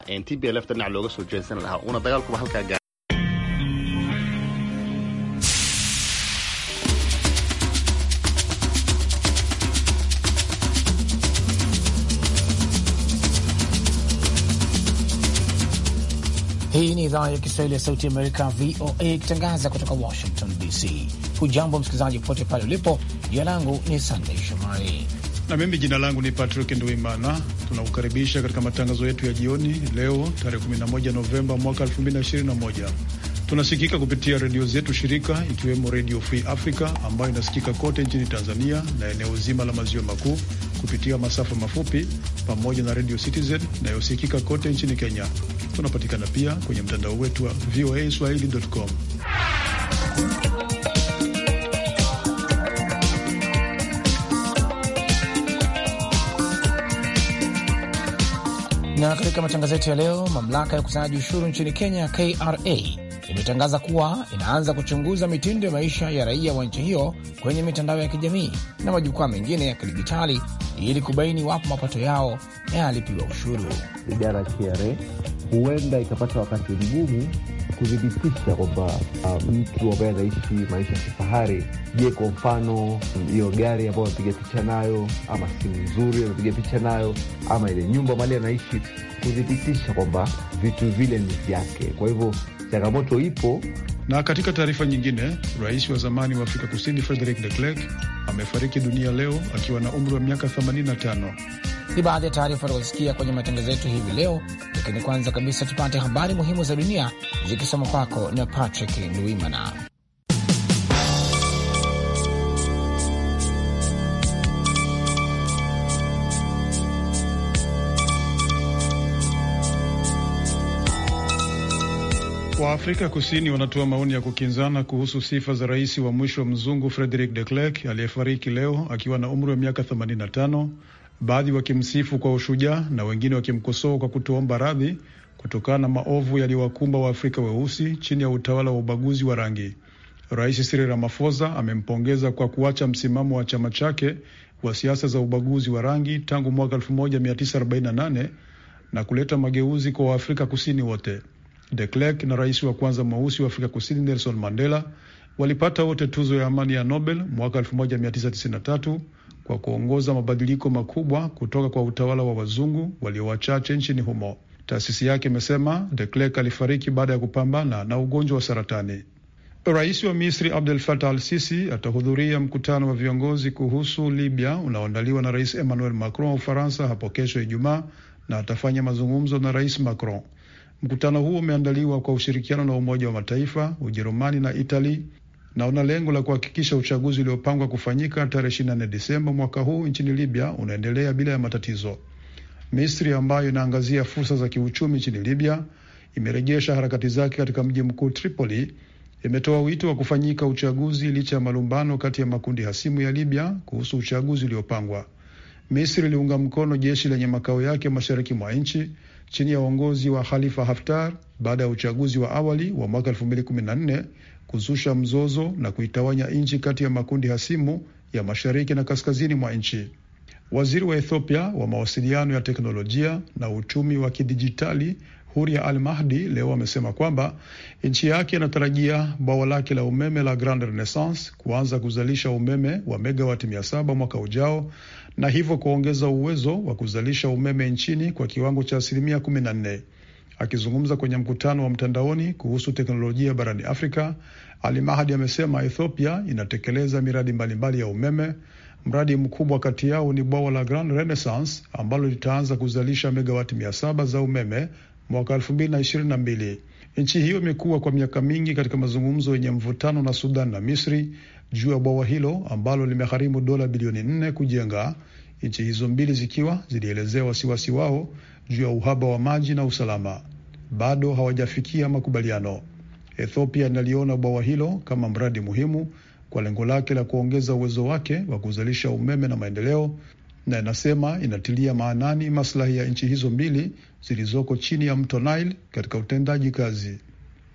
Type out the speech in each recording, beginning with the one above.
TPLF dhinac looga soo jeedsan lahaa una dagaalkuba halkaa gaa Hii ni idhaa ya Kiswahili ya Sauti Amerika, VOA, ikitangaza kutoka Washington DC. Hujambo msikilizaji popote pale ulipo. Jina langu ni Sandey Shomari na mimi jina langu ni Patrick Nduimana. Tunakukaribisha katika matangazo yetu ya jioni leo tarehe 11 Novemba mwaka 2021. Tunasikika kupitia redio zetu shirika ikiwemo Redio Free Africa ambayo inasikika kote nchini Tanzania na eneo zima la maziwa makuu kupitia masafa mafupi pamoja na Redio Citizen inayosikika kote nchini Kenya. Tunapatikana pia kwenye mtandao wetu wa VOA swahili.com. Na katika matangazo yetu ya leo, mamlaka ya ukusanyaji ushuru nchini Kenya, KRA, imetangaza kuwa inaanza kuchunguza mitindo ya maisha ya raia wa nchi hiyo kwenye mitandao ya kijamii na majukwaa mengine ya kidijitali ili kubaini wapo mapato yao yalipiwa ushuru. Idara ya KRA huenda ikapata wakati mgumu kuthibitisha kwamba uh, mtu ambaye anaishi maisha ya kifahari, je, kwa mfano hiyo gari ambayo amepiga picha nayo, ama simu nzuri amepiga picha nayo, ama ile nyumba mali anaishi, kuthibitisha kwamba vitu vile ni vyake. Kwa hivyo changamoto ipo. Na katika taarifa nyingine, rais wa zamani wa Afrika Kusini Frederick de Klerk amefariki dunia leo akiwa na umri wa miaka 85. Ni baadhi ya taarifa tunazosikia kwenye matangazo yetu hivi leo, lakini kwanza kabisa tupate habari muhimu za dunia zikisoma kwako na Patrick Ndwimana. Waafrika Kusini wanatoa maoni ya kukinzana kuhusu sifa za rais wa mwisho mzungu Frederick de Klerk aliyefariki leo akiwa na umri wa miaka 85, baadhi wakimsifu kwa ushujaa na wengine wakimkosoa kwa kutoomba radhi kutokana na maovu yaliyowakumba Waafrika weusi chini ya utawala wa ubaguzi wa rangi. Rais Cyril Ramaphosa amempongeza kwa kuacha msimamo wa chama chake wa siasa za ubaguzi wa rangi tangu mwaka 1948 na kuleta mageuzi kwa Waafrika Kusini wote. De Klerk na rais wa kwanza mweusi wa Afrika Kusini Nelson Mandela walipata wote tuzo ya amani ya Nobel mwaka 1993 kwa kuongoza mabadiliko makubwa kutoka kwa utawala wa wazungu walio wachache nchini humo. Taasisi yake imesema De Klerk alifariki baada ya kupambana na ugonjwa wa saratani. Rais wa Misri Abdel Fattah al-Sisi atahudhuria mkutano wa viongozi kuhusu Libya unaoandaliwa na Rais Emmanuel Macron wa Ufaransa hapo kesho Ijumaa, na atafanya mazungumzo na Rais Macron. Mkutano huo umeandaliwa kwa ushirikiano na Umoja wa Mataifa, Ujerumani na Itali na una lengo la kuhakikisha uchaguzi uliopangwa kufanyika tarehe 24 Disemba mwaka huu nchini Libya unaendelea bila ya matatizo. Misri ambayo inaangazia fursa za kiuchumi nchini Libya imerejesha harakati zake katika mji mkuu Tripoli. Imetoa wito wa kufanyika uchaguzi licha ya malumbano kati ya makundi hasimu ya Libya kuhusu uchaguzi uliopangwa. Misri iliunga mkono jeshi lenye makao yake mashariki mwa nchi chini ya uongozi wa Khalifa Haftar baada ya uchaguzi wa awali wa mwaka 2014 kuzusha mzozo na kuitawanya nchi kati ya makundi hasimu ya mashariki na kaskazini mwa nchi. Waziri wa Ethiopia wa mawasiliano ya teknolojia na uchumi wa kidijitali Huria Al Mahdi leo amesema kwamba nchi yake inatarajia bwawa lake la umeme la Grand Renaissance kuanza kuzalisha umeme wa megawati mia saba mwaka ujao na hivyo kuongeza uwezo wa kuzalisha umeme nchini kwa kiwango cha asilimia kumi na nne. Akizungumza kwenye mkutano wa mtandaoni kuhusu teknolojia barani Afrika, Ali Mahdi amesema Ethiopia inatekeleza miradi mbalimbali ya umeme. Mradi mkubwa kati yao ni bwawa la Grand Renaissance ambalo litaanza kuzalisha megawati mia saba za umeme mwaka elfu mbili na ishirini na mbili. Nchi hiyo imekuwa kwa miaka mingi katika mazungumzo yenye mvutano na Sudan na Misri juu ya bwawa hilo ambalo limegharimu dola bilioni nne kujenga, nchi hizo mbili zikiwa zilielezea wasiwasi wao juu ya uhaba wa maji na usalama. Bado hawajafikia makubaliano. Ethiopia inaliona bwawa hilo kama mradi muhimu kwa lengo lake la kuongeza uwezo wake wa kuzalisha umeme na maendeleo, na inasema inatilia maanani maslahi ya nchi hizo mbili zilizoko chini ya mto Nile katika utendaji kazi.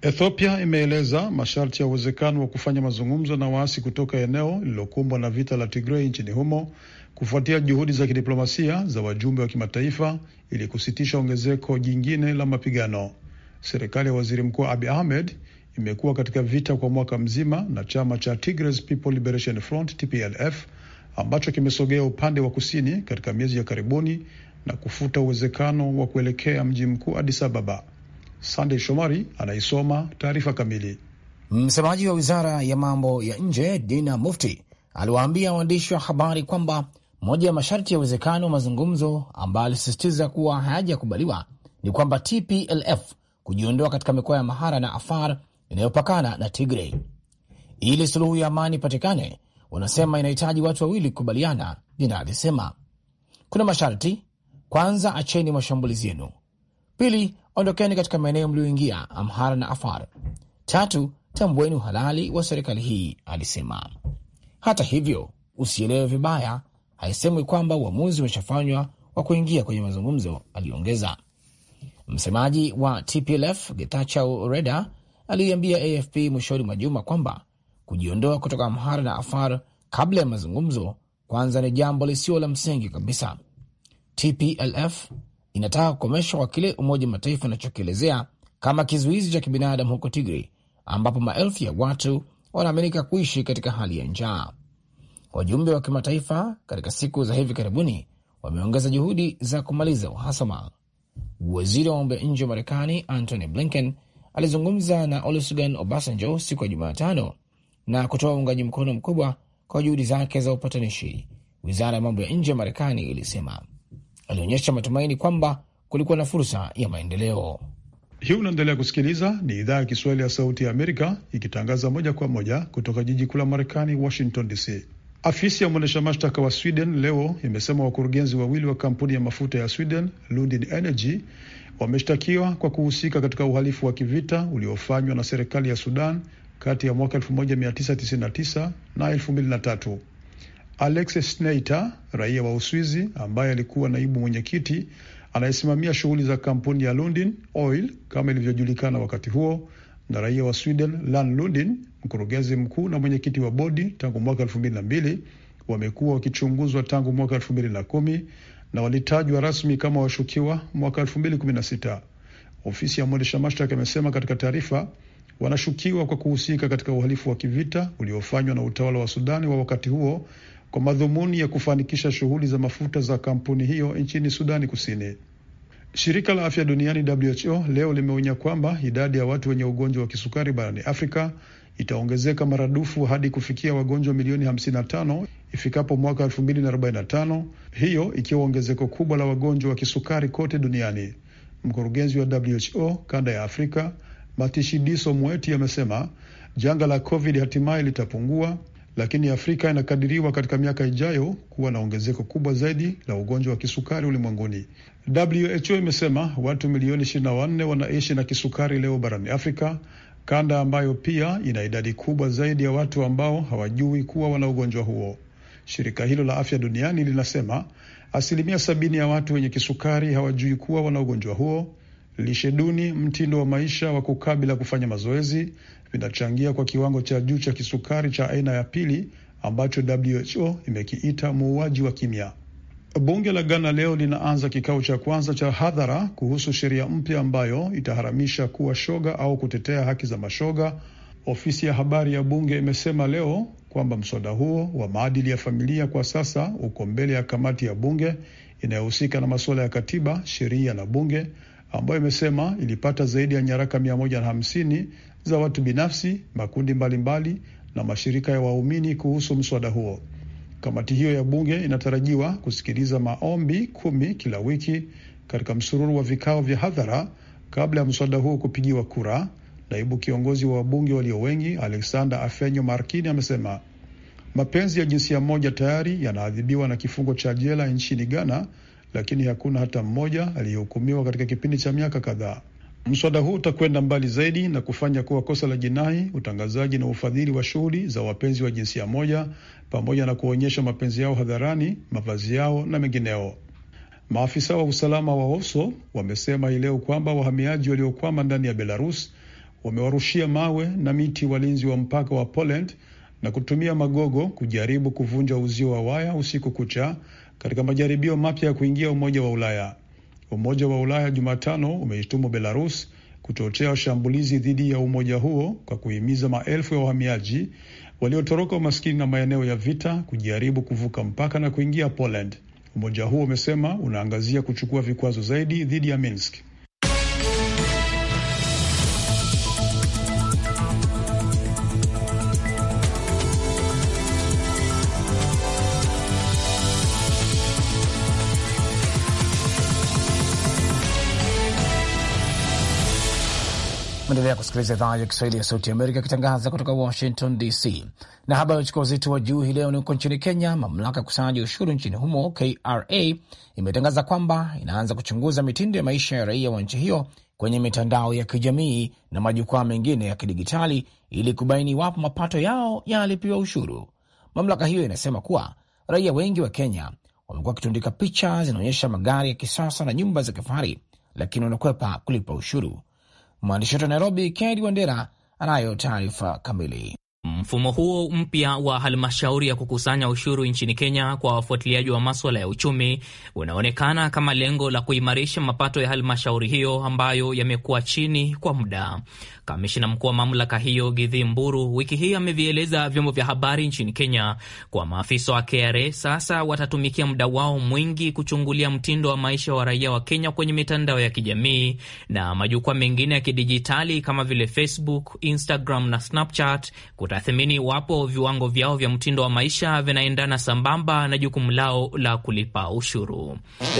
Ethiopia imeeleza masharti ya uwezekano wa kufanya mazungumzo na waasi kutoka eneo lililokumbwa na vita la Tigrei nchini humo kufuatia juhudi za kidiplomasia za wajumbe wa kimataifa ili kusitisha ongezeko jingine la mapigano. Serikali ya waziri mkuu Abi Ahmed imekuwa katika vita kwa mwaka mzima na chama cha Tigray People Liberation Front TPLF ambacho kimesogea upande wa kusini katika miezi ya karibuni na kufuta uwezekano wa kuelekea mji mkuu Addis Ababa. Sandey Shomari anaisoma taarifa kamili. Msemaji wa wizara ya mambo ya nje Dina Mufti aliwaambia waandishi wa habari kwamba moja ya masharti ya uwezekano wa mazungumzo ambayo alisisitiza kuwa hayajakubaliwa ni kwamba TPLF kujiondoa katika mikoa ya Mahara na Afar inayopakana na Tigray. Ili suluhu ya amani ipatikane, wanasema inahitaji watu wawili kukubaliana. Dina alisema kuna masharti. Kwanza, acheni mashambulizi yenu. Pili, ondokeni katika maeneo mlioingia Amhara na Afar. Tatu, tambueni uhalali wa serikali hii, alisema. Hata hivyo, usielewe vibaya, haisemwi kwamba uamuzi umeshafanywa wa kuingia kwenye mazungumzo, aliongeza. Msemaji wa TPLF Getachew Reda aliiambia AFP mwishoni mwa juma kwamba kujiondoa kutoka Amhara na Afar kabla ya mazungumzo kwanza ni jambo lisio la msingi kabisa. TPLF inataka kukomeshwa kwa kile Umoja wa Mataifa inachokielezea kama kizuizi cha kibinadamu huko Tigray, ambapo maelfu ya watu wanaaminika kuishi katika hali ya njaa. Wajumbe wa kimataifa katika siku za hivi karibuni wameongeza juhudi za kumaliza uhasama. Waziri wa mambo ya nje wa Marekani Antony Blinken alizungumza na Olusegun Obasanjo siku ya Jumatano na kutoa uungaji mkono mkubwa kwa juhudi zake za upatanishi. Wizara ya mambo ya nje ya Marekani ilisema alionyesha matumaini kwamba kulikuwa na fursa ya maendeleo. Hii unaendelea kusikiliza, ni idhaa ya Kiswahili ya Sauti ya Amerika ikitangaza moja kwa moja kutoka jiji kuu la Marekani, Washington DC. Afisi ya mwendesha mashtaka wa Sweden leo imesema wakurugenzi wawili wa kampuni ya mafuta ya Sweden Lundin Energy wameshtakiwa kwa kuhusika katika uhalifu wa kivita uliofanywa na serikali ya Sudan kati ya mwaka 1999 na 2003. Alex Sneijder, raia wa Uswizi ambaye alikuwa naibu mwenyekiti anayesimamia shughuli za kampuni ya Lundin Oil kama ilivyojulikana wakati huo, na raia wa Sweden Lan Lundin, mkurugenzi mkuu na mwenyekiti wa bodi tangu mwaka 2002, wamekuwa wakichunguzwa tangu mwaka 2010 na walitajwa rasmi kama washukiwa mwaka 2016. Ofisi ya mwendesha mashtaka imesema katika taarifa, wanashukiwa kwa kuhusika katika uhalifu wa kivita uliofanywa na utawala wa Sudani wa wakati huo kwa madhumuni ya kufanikisha shughuli za mafuta za kampuni hiyo nchini Sudani Kusini. Shirika la afya duniani WHO leo limeonya kwamba idadi ya watu wenye ugonjwa wa kisukari barani Afrika itaongezeka maradufu hadi kufikia wagonjwa milioni 55 ifikapo mwaka 2045, hiyo ikiwa ongezeko kubwa la wagonjwa wa kisukari kote duniani. Mkurugenzi wa WHO kanda ya Afrika Matshidiso Moeti amesema janga la COVID hatimaye litapungua lakini Afrika inakadiriwa katika miaka ijayo kuwa na ongezeko kubwa zaidi la ugonjwa wa kisukari ulimwenguni. WHO imesema watu milioni 24 wanaishi na kisukari leo barani Afrika, kanda ambayo pia ina idadi kubwa zaidi ya watu ambao hawajui kuwa wana ugonjwa huo. Shirika hilo la afya duniani linasema asilimia sabini ya watu wenye kisukari hawajui kuwa wana ugonjwa huo. Lishe duni, mtindo wa maisha wa kukaa bila kufanya mazoezi vinachangia kwa kiwango cha juu cha kisukari cha aina ya pili ambacho WHO imekiita muuaji wa kimya. Bunge la Ghana leo linaanza kikao cha kwanza cha hadhara kuhusu sheria mpya ambayo itaharamisha kuwa shoga au kutetea haki za mashoga. Ofisi ya habari ya bunge imesema leo kwamba mswada huo wa maadili ya familia kwa sasa uko mbele ya kamati ya bunge inayohusika na masuala ya katiba, sheria na bunge, ambayo imesema ilipata zaidi ya nyaraka mia moja na hamsini za watu binafsi, makundi mbalimbali mbali, na mashirika ya waumini kuhusu mswada huo. Kamati hiyo ya bunge inatarajiwa kusikiliza maombi kumi kila wiki katika msururu wa vikao vya hadhara kabla ya mswada huo kupigiwa kura. Naibu kiongozi wa wabunge walio wengi Alexander Afenyo Markini amesema mapenzi ya jinsia moja tayari yanaadhibiwa na kifungo cha jela nchini Ghana, lakini hakuna hata mmoja aliyehukumiwa katika kipindi cha miaka kadhaa. Mswada huu utakwenda mbali zaidi na kufanya kuwa kosa la jinai utangazaji na ufadhili wa shughuli za wapenzi wa jinsia moja pamoja na kuonyesha mapenzi yao hadharani, mavazi yao na mengineo. Maafisa wa usalama wa OSO wamesema hii leo kwamba wahamiaji waliokwama ndani ya Belarus wamewarushia mawe na miti walinzi wa mpaka wa Poland na kutumia magogo kujaribu kuvunja uzio wa waya usiku kucha katika majaribio mapya ya kuingia Umoja wa Ulaya. Umoja wa Ulaya Jumatano umeishtumu Belarus kuchochea shambulizi dhidi ya umoja huo kwa kuhimiza maelfu ya wahamiaji waliotoroka umaskini na maeneo ya vita kujaribu kuvuka mpaka na kuingia Poland. Umoja huo umesema unaangazia kuchukua vikwazo zaidi dhidi ya Minsk. Endelea kusikiliza idhaa ya Kiswahili ya Sauti ya Amerika ikitangaza kutoka Washington DC. Na habari uchukua uzito wa juu hii leo ni huko nchini Kenya. Mamlaka ya ukusanyaji ushuru nchini humo KRA imetangaza kwamba inaanza kuchunguza mitindo ya maisha ya raia wa nchi hiyo kwenye mitandao ya kijamii na majukwaa mengine ya kidigitali ili kubaini iwapo mapato yao yanalipiwa ushuru. Mamlaka hiyo inasema kuwa raia wengi wa Kenya wamekuwa wakitundika picha zinaonyesha magari ya kisasa na nyumba za kifahari, lakini wanakwepa kulipa ushuru. Mwandishi wetu wa Nairobi, Kennedy Wandera, anayo taarifa kamili. Mfumo huo mpya wa halmashauri ya kukusanya ushuru nchini Kenya kwa wafuatiliaji wa maswala ya uchumi unaonekana kama lengo la kuimarisha mapato ya halmashauri hiyo ambayo yamekuwa chini kwa muda. Kamishina mkuu wa mamlaka hiyo Githi Mburu wiki hii amevieleza vyombo vya habari nchini Kenya kwa maafisa wa KRA sasa watatumikia muda wao mwingi kuchungulia mtindo wa maisha wa raia wa Kenya kwenye mitandao ya kijamii na majukwaa mengine ya kidijitali kama vile Facebook, Instagram na Snapchat kutathimini iwapo viwango vyao vya mtindo wa maisha vinaendana sambamba na jukumu lao la kulipa ushuru.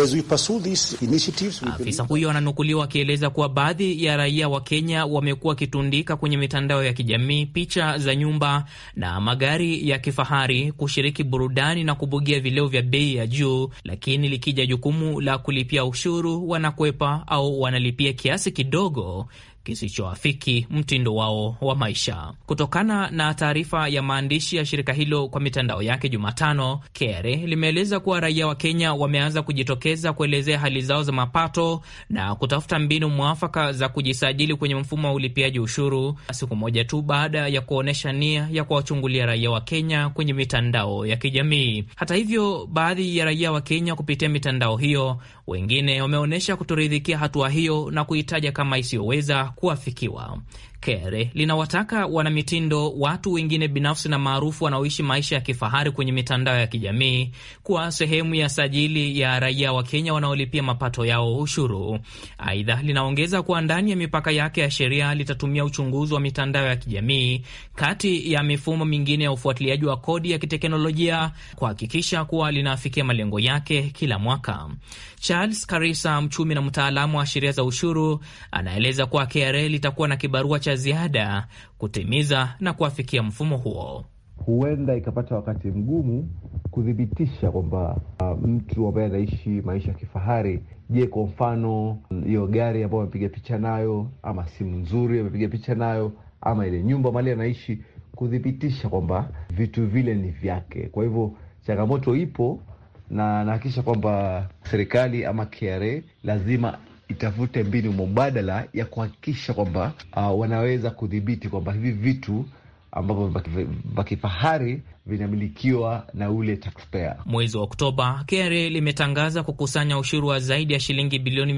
Afisa huyo ananukuliwa akieleza kuwa baadhi ya raia wa Kenya wamekuwa wakitundika kwenye mitandao ya kijamii picha za nyumba na magari ya kifahari, kushiriki burudani na kubugia vileo vya bei ya juu, lakini likija jukumu la kulipia ushuru wanakwepa au wanalipia kiasi kidogo kisichoafiki mtindo wao wa maisha. Kutokana na taarifa ya maandishi ya shirika hilo kwa mitandao yake Jumatano, KRA limeeleza kuwa raia wa Kenya wameanza kujitokeza kuelezea hali zao za mapato na kutafuta mbinu mwafaka za kujisajili kwenye mfumo wa ulipiaji ushuru, siku moja tu baada ya kuonyesha nia ya kuwachungulia raia wa Kenya kwenye mitandao ya kijamii. Hata hivyo, baadhi ya raia wa Kenya kupitia mitandao hiyo, wengine wameonyesha kutoridhikia hatua hiyo na kuitaja kama isiyoweza kuafikiwa. KRA linawataka wanamitindo, watu wengine binafsi na maarufu wanaoishi maisha ya kifahari kwenye mitandao ya kijamii kuwa sehemu ya sajili ya raia wa Kenya wanaolipia mapato yao ushuru. Aidha, linaongeza kuwa ndani ya mipaka yake ya sheria litatumia uchunguzi wa mitandao ya kijamii kati ya mifumo mingine ya ufuatiliaji wa kodi ya kiteknolojia kuhakikisha kuwa linaafikia malengo yake kila mwaka. Charles Karisa, mchumi na mtaalamu wa sheria za ushuru, anaeleza kuwa KRA litakuwa na kibarua cha ziada kutimiza na kuafikia mfumo huo. Huenda ikapata wakati mgumu kuthibitisha kwamba uh, mtu ambaye anaishi maisha ya kifahari, je, kwa mfano hiyo gari ambayo amepiga picha nayo, ama simu nzuri amepiga picha nayo, ama ile nyumba mali anaishi, kuthibitisha kwamba vitu vile ni vyake. Kwa hivyo changamoto ipo, na nahakikisha kwamba serikali ama KRA lazima itafute mbinu mubadala ya kuhakikisha kwamba uh, wanaweza kudhibiti kwamba hivi vitu ambavyo vya kifahari vinamilikiwa na ule taxpayer. Mwezi wa Oktoba, KRA limetangaza kukusanya ushuru wa zaidi ya shilingi bilioni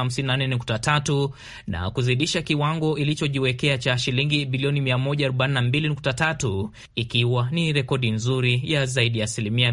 154.3 na kuzidisha kiwango ilichojiwekea cha shilingi bilioni 142.3 ikiwa ni rekodi nzuri ya zaidi ya asilimia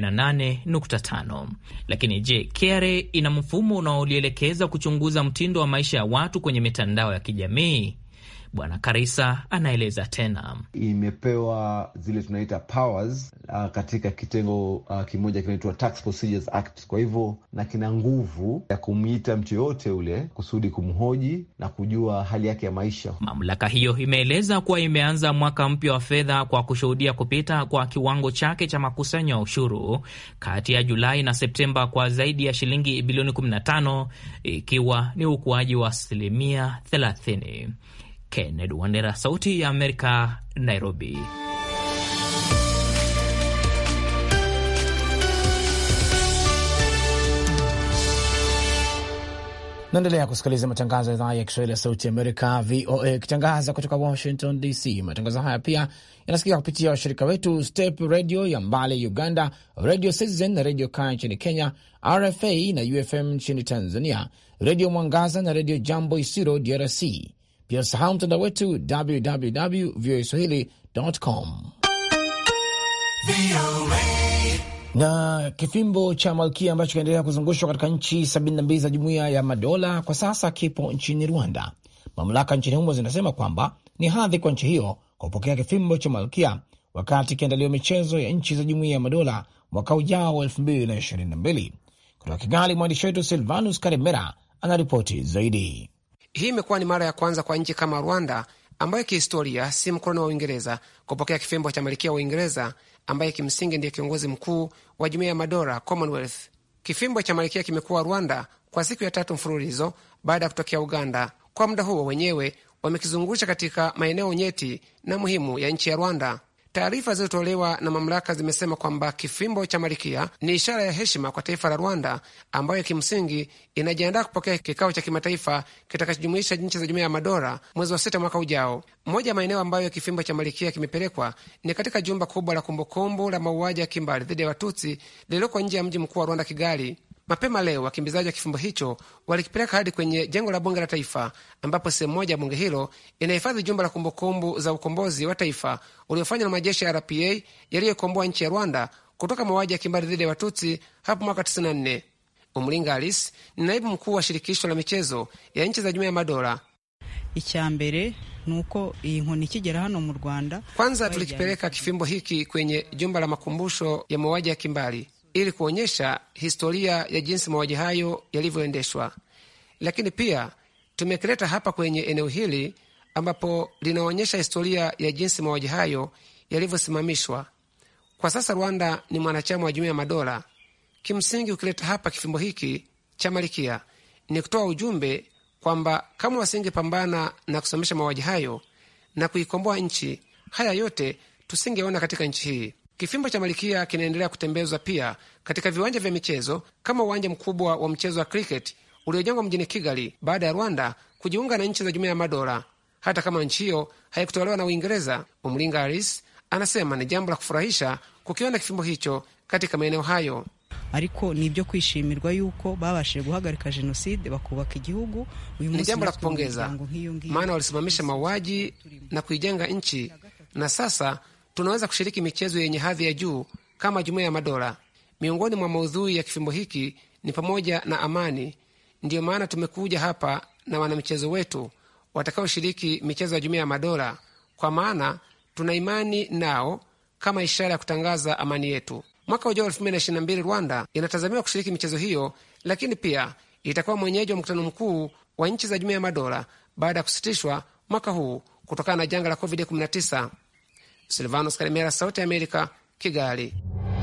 108.5. Lakini je, KRA ina mfumo unaolielekeza kuchunguza mtindo wa maisha ya watu kwenye mitandao ya kijamii? Bwana Karisa anaeleza tena. Imepewa zile tunaita powers uh, katika kitengo uh, kimoja kinaitwa Tax Procedures Act. Kwa hivyo na kina nguvu ya kumwita mtu yoyote ule kusudi kumhoji na kujua hali yake ya maisha. Mamlaka hiyo imeeleza kuwa imeanza mwaka mpya wa fedha kwa kushuhudia kupita kwa kiwango chake cha makusanyo ya ushuru kati ya Julai na Septemba kwa zaidi ya shilingi bilioni 15 ikiwa ni ukuaji wa asilimia 30. Kennedy Wandera, Sauti ya Amerika, Nairobi. Naendelea kusikiliza matangazo ya idhaa ya Kiswahili ya Sauti Amerika, VOA, ikitangaza kutoka Washington DC. Matangazo haya pia yanasikika kupitia washirika wetu Step Radio ya Mbale Uganda, Radio Citizen na Radio Kaya nchini Kenya, RFA na UFM nchini Tanzania, Redio Mwangaza na Redio Jambo Isiro DRC. Pia sahau mtandao wetu www voa swahili.com na kifimbo cha malkia ambacho kinaendelea kuzungushwa katika nchi 72 za jumuiya ya madola kwa sasa kipo nchini Rwanda. Mamlaka nchini humo zinasema kwamba ni hadhi kwa nchi hiyo kupokea kifimbo cha malkia wakati ikiandaliwa michezo ya nchi za jumuiya ya madola mwaka ujao wa 2022. Kutoka Kigali, mwandishi wetu Silvanus Karemera anaripoti zaidi. Hii imekuwa ni mara ya kwanza kwa nchi kama Rwanda ambayo kihistoria si mkoloni wa Uingereza kupokea kifimbo cha malkia wa Uingereza ambaye kimsingi ndiye kiongozi mkuu wa jumuiya ya madola Commonwealth. Kifimbo cha malkia kimekuwa Rwanda kwa siku ya tatu mfululizo baada ya kutokea Uganda. Kwa muda huo wenyewe wamekizungusha katika maeneo nyeti na muhimu ya nchi ya Rwanda. Taarifa zilizotolewa na mamlaka zimesema kwamba kifimbo cha malkia ni ishara ya heshima kwa taifa la Rwanda, ambayo kimsingi inajiandaa kupokea kikao cha kimataifa kitakachojumuisha nchi za jumuiya ya madola mwezi wa sita mwaka ujao. Moja ya maeneo ambayo kifimbo cha malkia kimepelekwa ni katika jumba kubwa la kumbukumbu la mauaji ya kimbali dhidi ya Watutsi lililoko nje ya mji mkuu wa Rwanda, Kigali. Mapema leo wakimbizaji wa kifimbo hicho walikipeleka hadi kwenye jengo la bunge la taifa, ambapo sehemu moja ya bunge hilo inahifadhi jumba la kumbukumbu za ukombozi wa taifa uliofanywa na majeshi ya RPA yaliyokomboa nchi ya Rwanda kutoka mauaji ya kimbari dhidi ya Watutsi hapo mwaka 94. Umulinga Alice ni naibu mkuu wa shirikisho la michezo ya nchi za jumuiya ya madola. Icyambere nuko iyi nkoni ikigera hano mu Rwanda, kwanza tulikipeleka kifimbo hiki kwenye jumba la makumbusho ya mauaji ya kimbari ili kuonyesha historia ya jinsi mauaji hayo yalivyoendeshwa, lakini pia tumekileta hapa kwenye eneo hili ambapo linaonyesha historia ya jinsi mauaji hayo yalivyosimamishwa. Kwa sasa Rwanda ni mwanachama wa jumuiya ya madola. Kimsingi, ukileta hapa kifimbo hiki cha malikia ni kutoa ujumbe kwamba kama wasingepambana na kusimamisha mauaji hayo na kuikomboa nchi, haya yote tusingeona katika nchi hii. Kifimbo cha malikia kinaendelea kutembezwa pia katika viwanja vya michezo kama uwanja mkubwa wa mchezo wa cricket uliojengwa mjini Kigali baada ya Rwanda kujiunga na nchi za jumuiya ya madola. Hata kama nchi hiyo haikutolewa na Uingereza, Umlinga Aris anasema ni jambo la kufurahisha kukiona kifimbo hicho katika maeneo hayo. ariko ni ibyo kwishimirwa yuko babashije guhagarika jenoside bakubaka igihugu. Uyu Ni munsi jambo la natwe mu kupongeza, miryango nk'iyo ngiyo maana walisimamisha mauaji na kuijenga nchi, na sasa tunaweza kushiriki michezo yenye hadhi ya juu kama jumuiya ya madola. Miongoni mwa maudhui ya kifimbo hiki ni pamoja na amani. Ndiyo maana tumekuja hapa na wanamichezo wetu watakaoshiriki michezo ya jumuiya ya madola, kwa maana tuna imani nao kama ishara ya kutangaza amani yetu. Mwaka ujao 2022 Rwanda inatazamiwa kushiriki michezo hiyo, lakini pia itakuwa mwenyeji wa mkutano mkuu wa nchi za jumuiya ya madola baada ya kusitishwa mwaka huu kutokana na janga la COVID-19. Silvanos Karimera, Sauti ya Amerika, Kigali.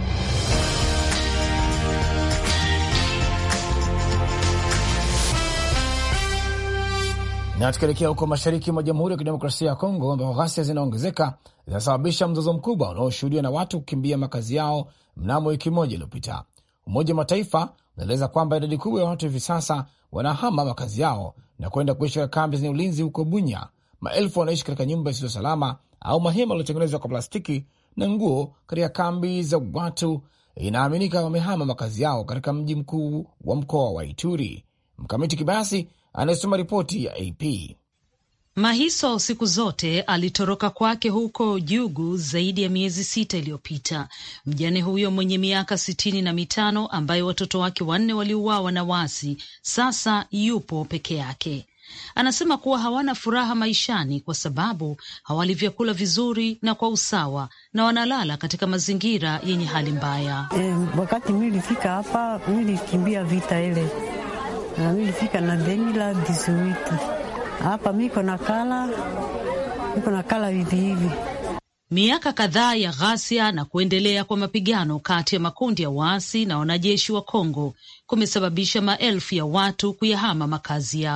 Na tukielekea huko mashariki mwa Jamhuri ya Kidemokrasia ya Kongo, ambako ghasia zinaongezeka zinasababisha mzozo mkubwa unaoshuhudiwa na watu kukimbia makazi yao mnamo wiki moja iliyopita. Umoja wa Mataifa unaeleza kwamba idadi kubwa ya watu hivi sasa wanahama makazi yao na kwenda kuishi katika kambi zenye ulinzi huko Bunya. Maelfu wanaishi katika nyumba zisizo salama au mahema yaliyotengenezwa kwa plastiki na nguo katika kambi za watu. Inaaminika wamehama makazi yao katika mji mkuu wa mkoa wa Ituri. Mkamiti Kibayasi anayesoma ripoti ya AP. Mahiso siku zote alitoroka kwake huko Jugu zaidi ya miezi sita iliyopita. Mjane huyo mwenye miaka sitini na mitano ambaye watoto wake wanne waliuawa na wasi, sasa yupo peke yake. Anasema kuwa hawana furaha maishani kwa sababu hawali vyakula vizuri na kwa usawa na wanalala katika mazingira yenye hali mbaya. E, wakati mi nilifika hapa mi nilikimbia vita ile na mi nilifika na demila disuwiti hapa miko na kala miko na kala hivi hivi. Miaka kadhaa ya ghasia na kuendelea kwa mapigano kati ya makundi ya waasi na wanajeshi wa Kongo kumesababisha maelfu ya watu kuyahama makazi yao.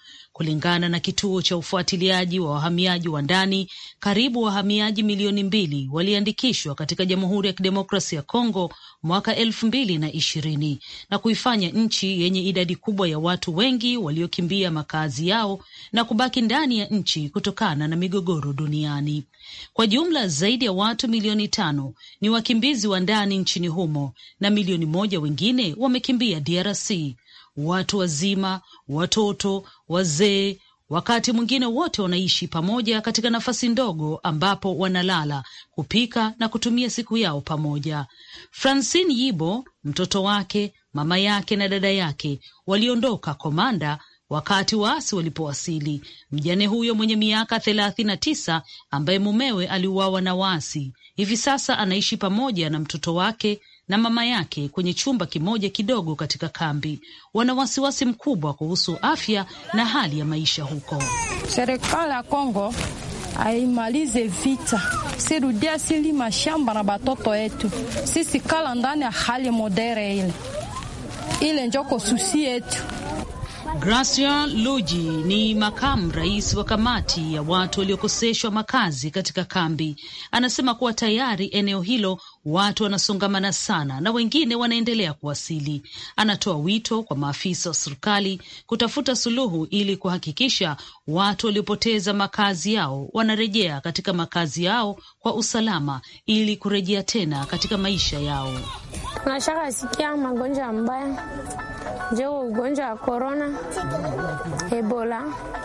Kulingana na kituo cha ufuatiliaji wa wahamiaji wa ndani, karibu wahamiaji milioni mbili waliandikishwa katika Jamhuri ya Kidemokrasia ya Kongo mwaka elfu mbili na ishirini na kuifanya nchi yenye idadi kubwa ya watu wengi waliokimbia makazi yao na kubaki ndani ya nchi kutokana na migogoro duniani. Kwa jumla zaidi ya watu milioni tano ni wakimbizi wa ndani nchini humo na milioni moja wengine wamekimbia DRC. Watu wazima, watoto, wazee, wakati mwingine wote wanaishi pamoja katika nafasi ndogo ambapo wanalala, kupika na kutumia siku yao pamoja. Francine Yibo, mtoto wake, mama yake na dada yake waliondoka Komanda wakati waasi walipowasili. Mjane huyo mwenye miaka thelathini na tisa ambaye mumewe aliuawa na waasi, hivi sasa anaishi pamoja na mtoto wake na mama yake kwenye chumba kimoja kidogo katika kambi. Wana wasiwasi mkubwa kuhusu afya na hali ya maisha huko. Serikali ya Kongo aimalize vita, sirudie asili mashamba na batoto yetu, sisi kala ndani ya hali modere ile ile njoko susi yetu. Gracia Luji ni makamu rais wa kamati ya watu waliokoseshwa makazi katika kambi. Anasema kuwa tayari eneo hilo watu wanasongamana sana na wengine wanaendelea kuwasili. Anatoa wito kwa maafisa wa serikali kutafuta suluhu ili kuhakikisha watu waliopoteza makazi yao wanarejea katika makazi yao kwa usalama ili kurejea tena katika maisha yao. Tunashaka sikia magonjwa mbaya njoo ugonjwa wa korona, ebola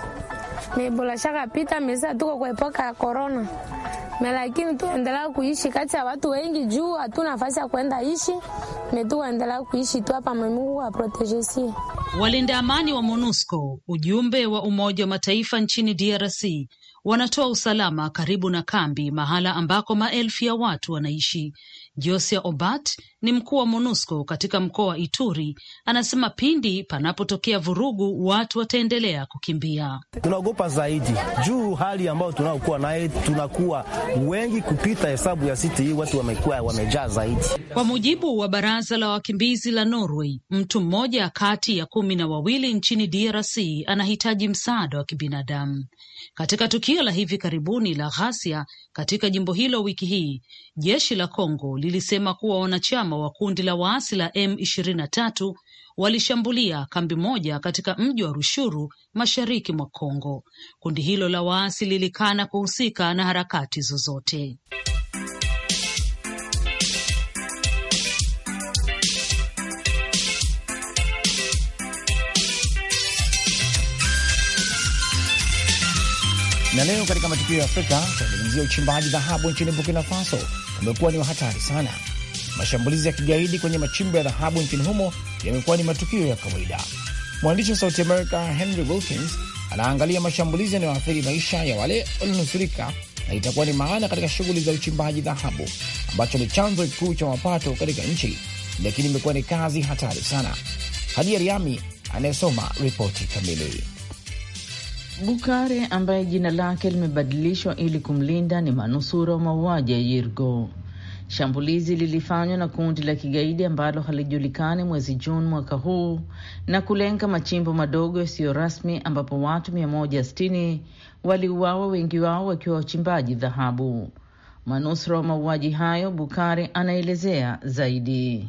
ebola shaka pita mesa, tuko kwa epoka ya korona me, lakini tuendelea kuishi kati ya watu wengi juu hatuna nafasi ya kwenda ishi me, tuendelea kuishi tu hapa. Mungu aprotejesie. Walinda amani wa MONUSCO, ujumbe wa Umoja wa Mataifa nchini DRC wanatoa usalama karibu na kambi, mahala ambako maelfu ya watu wanaishi. Josia Obat ni mkuu wa MONUSCO katika mkoa wa Ituri, anasema pindi panapotokea vurugu watu wataendelea kukimbia. Tunaogopa zaidi juu hali ambayo tunaokuwa naye, tunakuwa wengi kupita hesabu ya siti hii, watu wamekuwa wamejaa zaidi. Kwa mujibu wa baraza la wakimbizi la Norway, mtu mmoja kati ya kumi na wawili nchini DRC anahitaji msaada wa kibinadamu. Katika tukio la hivi karibuni la ghasia katika jimbo hilo wiki hii, jeshi la Kongo lilisema kuwa wanachama wa kundi la waasi la M23 walishambulia kambi moja katika mji wa Rushuru mashariki mwa Kongo. Kundi hilo la waasi lilikana kuhusika na harakati zozote. Na leo katika matukio ya Afrika tunazungumzia uchimbaji dhahabu nchini Burkina Faso umekuwa ni wa hatari sana. Mashambulizi ya kigaidi kwenye machimbo ya dhahabu nchini humo yamekuwa ni matukio ya kawaida. Mwandishi wa Sauti America Henry Wilkins anaangalia mashambulizi yanayoathiri maisha ya wale walionusurika na itakuwa ni maana katika shughuli za uchimbaji dhahabu ambacho ni chanzo kikuu cha mapato katika nchi, lakini imekuwa ni kazi hatari sana. Hadia Riami anayesoma ripoti kamili. Bukare ambaye jina lake limebadilishwa ili kumlinda ni manusura wa mauaji ya Yirgo. Shambulizi lilifanywa na kundi la kigaidi ambalo halijulikani mwezi Juni mwaka huu na kulenga machimbo madogo yasiyo rasmi ambapo watu 160 waliuawa, wengi wao wakiwa wachimbaji dhahabu. Manusura wa mauaji hayo, Bukare anaelezea zaidi.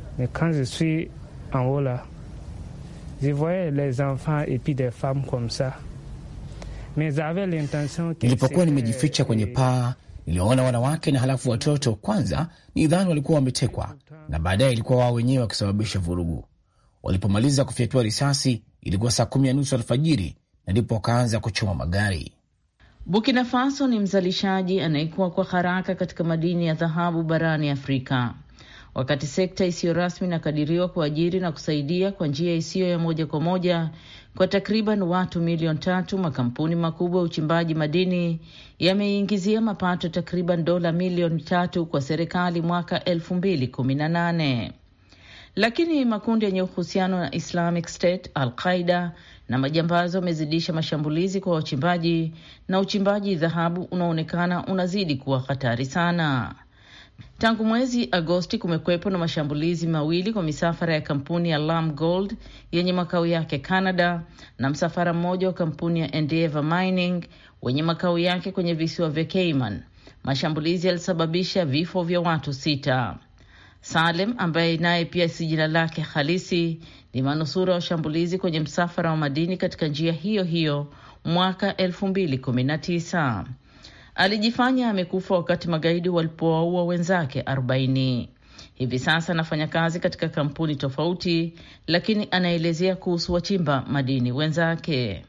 Nilipokuwa nimejificha kwenye paa, niliwaona wanawake na halafu watoto. Kwanza nidhani walikuwa wametekwa, na baadaye ilikuwa wao wenyewe wakisababisha vurugu. Walipomaliza kufyatua risasi, ilikuwa saa kumi na nusu alfajiri, na ndipo wakaanza kuchoma magari. Burkina Faso ni mzalishaji anayekuwa kwa haraka katika madini ya dhahabu barani Afrika, wakati sekta isiyo rasmi inakadiriwa kuajiri na kusaidia kwa njia isiyo ya moja kwa moja kwa takriban watu milioni tatu. Makampuni makubwa ya uchimbaji madini yameingizia mapato takriban dola milioni tatu kwa serikali mwaka elfu mbili kumi na nane, lakini makundi yenye uhusiano na Islamic State, Al Qaida na majambazi wamezidisha mashambulizi kwa wachimbaji na uchimbaji dhahabu unaonekana unazidi kuwa hatari sana. Tangu mwezi Agosti kumekwepo na mashambulizi mawili kwa misafara ya kampuni ya Lam Gold yenye makao yake Canada na msafara mmoja wa kampuni ya Endeavour Mining wenye makao yake kwenye visiwa vya Cayman. Mashambulizi yalisababisha vifo vya watu sita. Salem ambaye naye pia si jina lake halisi ni manusura wa shambulizi kwenye msafara wa madini katika njia hiyo hiyo mwaka elfu mbili kumi na tisa. Alijifanya amekufa wakati magaidi walipowaua wenzake 40. Hivi sasa anafanya kazi katika kampuni tofauti, lakini anaelezea kuhusu wachimba madini wenzake.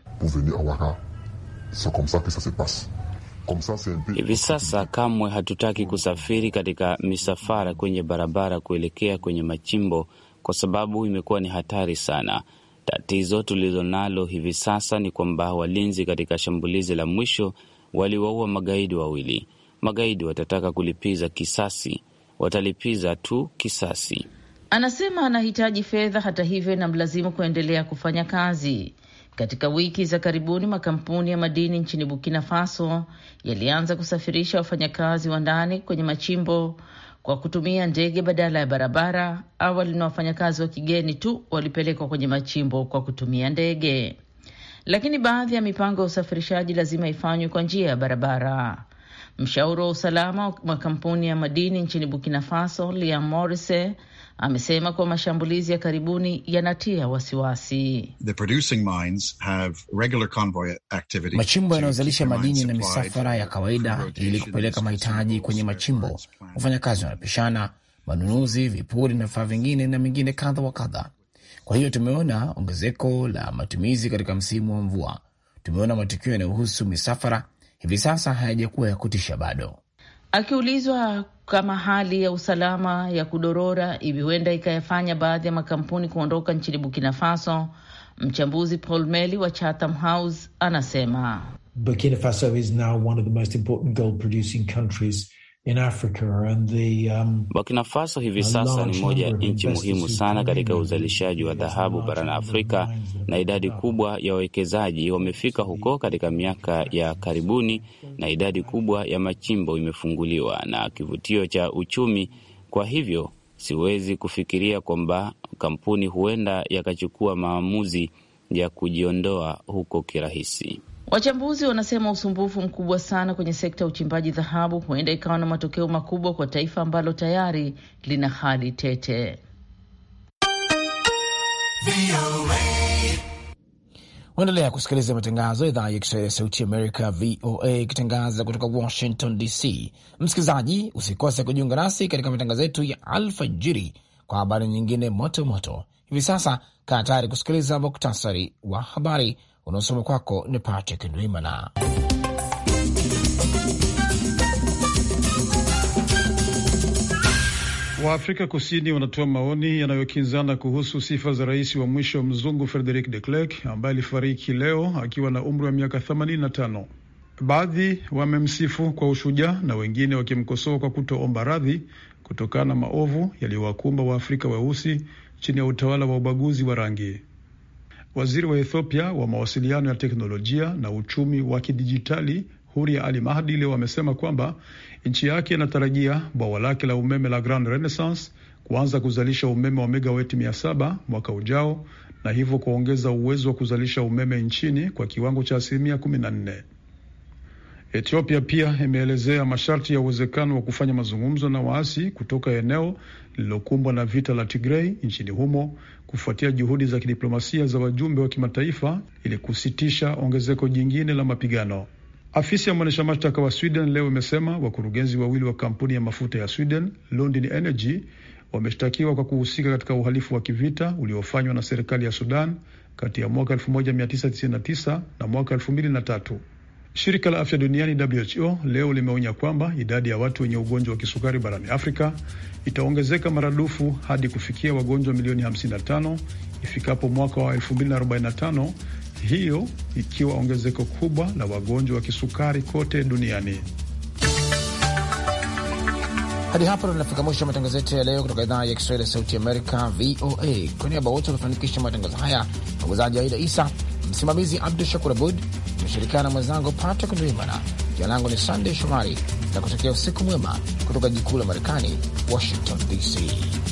Hivi sasa kamwe hatutaki kusafiri katika misafara kwenye barabara kuelekea kwenye machimbo kwa sababu imekuwa ni hatari sana. Tatizo tulilonalo hivi sasa ni kwamba walinzi katika shambulizi la mwisho waliwaua magaidi wawili. Magaidi watataka kulipiza kisasi, watalipiza tu kisasi. Anasema anahitaji fedha, hata hivyo inamlazimu kuendelea kufanya kazi. Katika wiki za karibuni makampuni ya madini nchini Burkina Faso yalianza kusafirisha wafanyakazi wa ndani kwenye machimbo kwa kutumia ndege badala ya barabara. Awali na wafanyakazi wa kigeni tu walipelekwa kwenye machimbo kwa kutumia ndege, lakini baadhi ya mipango ya usafirishaji lazima ifanywe kwa njia ya barabara. Mshauri wa usalama wa makampuni ya madini nchini Burkina Faso, Liam Morise, amesema kuwa mashambulizi ya karibuni yanatia wasiwasi. Machimbo yanayozalisha madini na misafara ya kawaida ili kupeleka mahitaji kwenye machimbo. Wafanyakazi wanapishana, manunuzi, vipuri na vifaa vingine na mengine kadha wa kadha. Kwa hiyo tumeona ongezeko la matumizi katika msimu wa mvua. Tumeona matukio yanayohusu misafara hivi sasa hayajakuwa ya kutisha bado. Akiulizwa kama hali ya usalama ya kudorora hivi huenda ikayafanya baadhi ya makampuni kuondoka nchini Burkina Faso, mchambuzi Paul Meli wa Chatham House anasema Burkina Faso is now one of the most important gold producing countries in Africa and the, um, Burkina Faso hivi sasa ni moja ya nchi muhimu sana katika uzalishaji wa dhahabu barani Afrika, na idadi kubwa ya wawekezaji wamefika huko katika miaka ya karibuni, na idadi kubwa ya machimbo imefunguliwa na kivutio cha uchumi. Kwa hivyo siwezi kufikiria kwamba kampuni huenda yakachukua maamuzi ya kujiondoa huko kirahisi. Wachambuzi wanasema usumbufu mkubwa sana kwenye sekta ya uchimbaji dhahabu huenda ikawa na matokeo makubwa kwa taifa ambalo tayari lina hali tete. Unaendelea kusikiliza matangazo ya idhaa ya Kiswahili ya Sauti Amerika, VOA, ikitangaza kutoka Washington DC. Msikilizaji, usikose kujiunga nasi katika matangazo yetu ya alfajiri kwa habari nyingine moto moto. Hivi sasa kaa tayari kusikiliza muktasari wa habari unaosoma kwako ni Patrick Ndwimana. Waafrika Kusini wanatoa maoni yanayokinzana kuhusu sifa za rais wa mwisho mzungu Frederick de Klerk ambaye alifariki leo akiwa na umri wa miaka 85. Baadhi wamemsifu kwa ushujaa na wengine wakimkosoa kwa kutoomba radhi kutokana na maovu yaliyowakumba Waafrika weusi chini ya utawala wa ubaguzi wa rangi. Waziri wa Ethiopia wa mawasiliano ya teknolojia na uchumi wa kidijitali Huria Ali Mahdi leo amesema kwamba nchi yake inatarajia bwawa lake la umeme la Grand Renaissance kuanza kuzalisha umeme wa megaweti mia saba mwaka ujao na hivyo kuongeza uwezo wa kuzalisha umeme nchini kwa kiwango cha asilimia kumi na nne. Ethiopia pia imeelezea masharti ya uwezekano wa kufanya mazungumzo na waasi kutoka eneo lililokumbwa na vita la Tigrei nchini humo kufuatia juhudi za kidiplomasia za wajumbe wa kimataifa ili kusitisha ongezeko jingine la mapigano. Afisi ya mwendesha mashtaka wa Sweden leo imesema wakurugenzi wawili wa kampuni ya mafuta ya Sweden Lundin Energy wameshtakiwa kwa kuhusika katika uhalifu wa kivita uliofanywa na serikali ya Sudan kati ya mwaka 1999 na mwaka 2003. Shirika la afya duniani WHO leo limeonya kwamba idadi ya watu wenye ugonjwa wa kisukari barani Afrika itaongezeka maradufu hadi kufikia wagonjwa milioni 55 ifikapo mwaka wa 2045, hiyo ikiwa ongezeko kubwa la wagonjwa wa kisukari kote duniani. Hadi hapo tunafika mwisho wa matangazo yetu ya leo kutoka idhaa ya Kiswahili ya Sauti Amerika, VOA. Kwa niaba wote wanafanikisha matangazo haya, mwongozaji Aida Isa, msimamizi Abdu Shakur Abud, imeshirikiana na mwenzangu Patrick Ndwimana. Jina langu ni Sandey Shomari. na kutakia usiku mwema kutoka jikuu la Marekani, Washington DC.